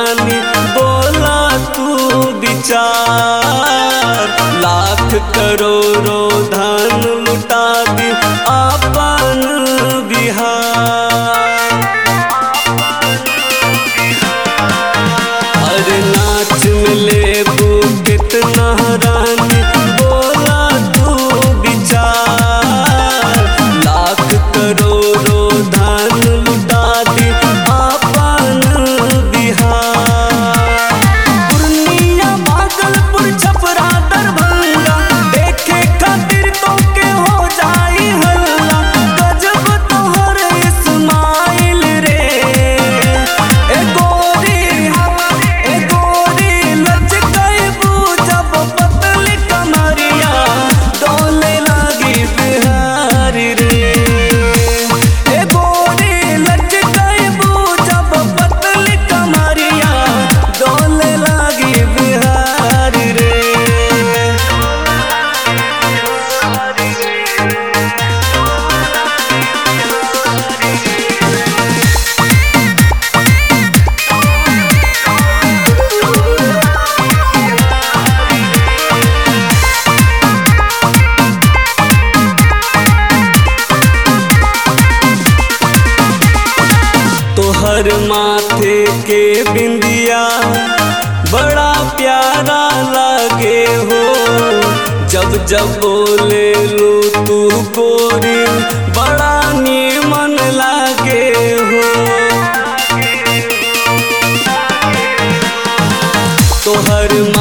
रानी बोला तू विचार लाख करोड़ों धन लुटा दी अपन बिहार अरे नाच में लेबू कितना रानी बोला तू विचार लाख करोड़ों धन लुटा दी अपन बिहार पूर्णिया भागलपुर छपरा दरभंगा देखे खातिर तो के हो जाई हल्ला गजब तोहर इस्माइल रे ए गोरी ए गोरी लचकैबू जब पतली कमरिया डोले लागी बिहारी रे ए गोरी लचकैबू जब पतली कमरिया डोले लागी बिहारी रे तोहर माथे के बिंदिया बड़ा प्यारा लागे हो जब जब बोले लू तू गोरी बड़ा नीमन लागे हो तोहर